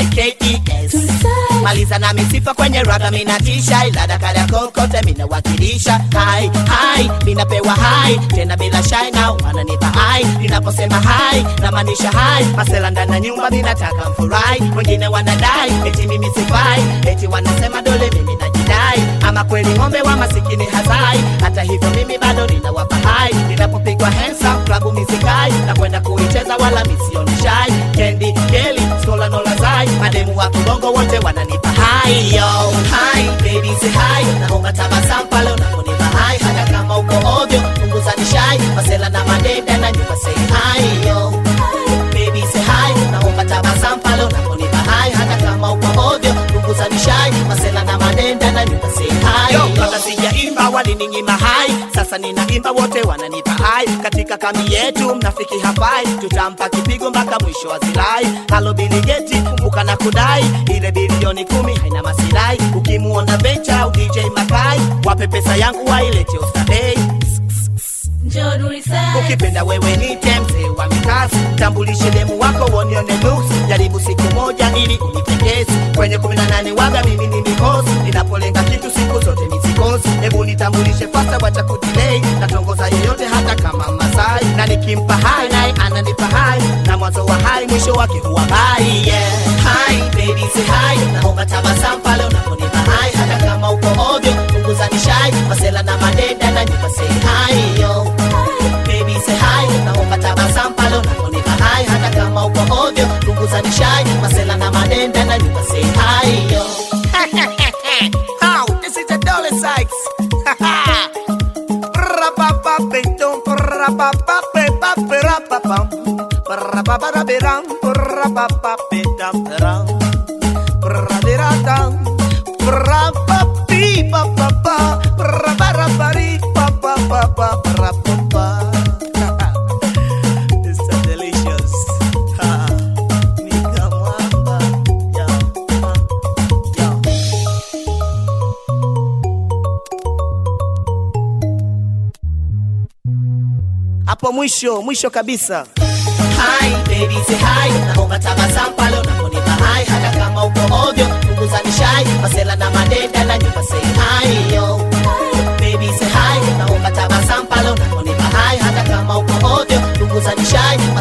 K-E-S maliza na misifa kwenye raga minatisha ila dakari ya kokote minawakilisha hai hai minapewa hai tena bila shai na wananipa hai ninaposema hai namaanisha hai masela ndani ya nyumba minataka mfurahi wengine wanadai eti mimi sifai eti wanasema dole mimi najidai ama kweli ng'ombe wa masikini hazai hata hivyo mimi bado ninawapa hai ninapopigwa hensa klabu misikai na kwenda kuicheza wala misioni shai kendi keli skola nolazai mademu wa kibongo wote wananipa hai yo hai baby say hai naomba tabasamu pale unaponipa hai hata kama uko ovyo punguza nishai masela na madenda na nyumba say hai yo baby say hai naomba tabasamu pale unaponipa hai hata kama uko ovyo punguza nishai masela na madenda na nyumba say hai yo kabla sijaimba walininyima hai sasa ninaimba wote wananipa hai katika kambi yetu mnafiki hafai tutampa kipigo mpaka mwisho wa zilai halo biligeti kumbuka na kudai ile bilioni kumi haina masirai ukimuona bencha au dj makai wape pesa yangu wailete ostadei Njoo Nurisaid. ukipenda wewe nite mzee wa mikasi tambulishe demu wako wonione nusu jaribu siku moja ili unipendezi kwenye kumi na nane waga mimi ni mikosi ninapolenga kitu siku zote misikosi hebu nitambulishe fasta wacha kudilei natongoza yeyote hata kama masai na nikimpa hai naye ananipa hai na mwanzo wa hai mwisho wake huwa bai yeah. hai baby say hai naomba tabasamu pale unaponipa hai hata kama uko ovyo punguza nishai masela na madenda na nyumba say hai yo baby say hi naomba tabasamu pale unaponipa hai hata kama uko ovyo punguza nishai masela na madenda na nyumba say hi yo How? This is a Dolly Sykes. Ra-ba-ba-ba-dum, ra-ba-ba-ba-ba-ba-ra-ba-bum. Ra-ba-ba-da-ba-dum, ra-ba-ba-ba-dum-dum. Ra-da-da-dum, ra-ba-bi-ba-ba-ba, ra-ba-ra-ba-ri-ba-ba-ba-ba-ra-ba-ba. It's so delicious. Ha. Nika mwamba. Yo, yo. hapo mwisho mwisho kabisa Hi, baby say hi naomba tabasamu pale unaponipa hai hata kama uko ovyo punguza nishai masela na madenda na nyumba say hi yo baby say hi naomba tabasamu pale unaponipa hai hata kama uko ovyo punguza nishai